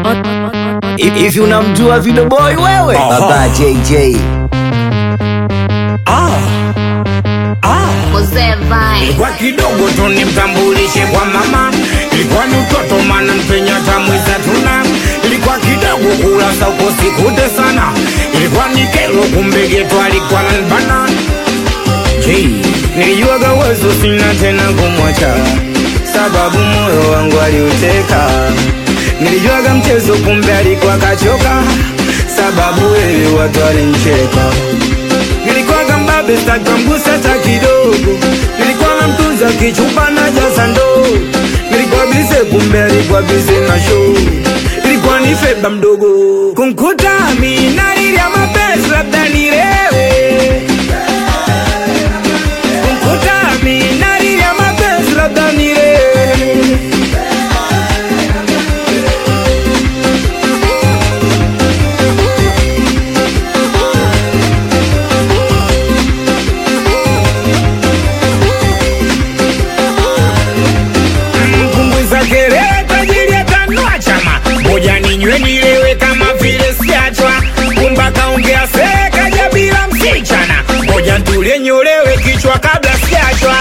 Hivi unamjua Video Boy wewe? Aha. Baba JJ. Mzee Vine. Kwa kidogo tu nimtambulishe kwa mama, ilikuwa ni utoto mana mpenya tamwiza tuna, ilikuwa kidogo kula sauko sikute sana, ilikuwa ni kelo kumbe geto alikuwa nanbana. J, nilijuaga uwezo sina tena kumwacha, sababu moyo wangu aliuteka. Nilijuaga mchezo kumbe alikuwa kachoka, sababu wewe watu walincheka nilikuwa mbabe stakamgusa hata kidogo, nilikuwa namtunza kichupa na jaza ndoo, nilikuwa bize kumbe alikuwa bize na show, ilikuwa ni feba mdogo kumkuta mina ya mapenzi labda nilewe kumkuta mina ya mapenzi labda nilewe mkumbwiza kelele tajiri atanua chama moja ninywe nilewe kama vile siachwa kumba kaongea sekaja bila msichana moja ntulie nyolewe kichwa kabla siachwa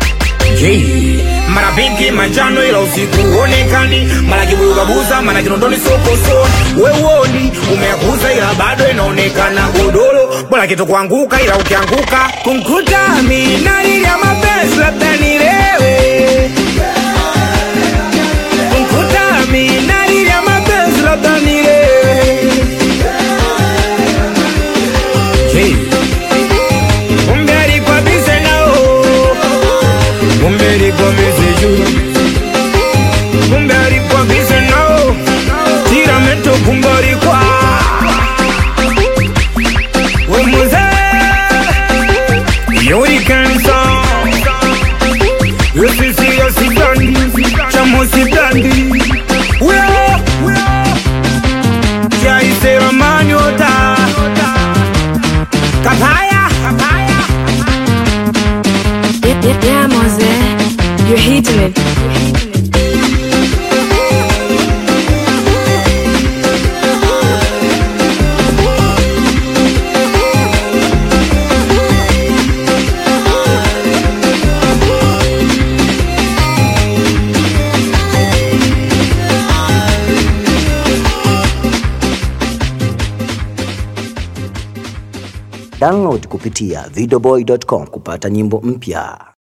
mara pinki manjano ila usiku huonekani mara kibugabuza mara kinondoni sokoso wewoni umeakuza ila bado inaonekana godoro bora kitu kuanguka ila ukianguka kumkuta minalilya mapenzi labda nilewe kumkuta minalilya mapenzi labda nilewe kumbe alikuwa bize nao kumbe alikuwa bize juu kumbe alikuwa bize nao tiramento kumbe alikuwa we muzee yuri kanisa yosisi yosidandi chamosidandi weo jaisera manyota kapaya kapaya Yeah, yeah, Mose, you're hitting it. Download kupitia videoboy.com kupata nyimbo mpya.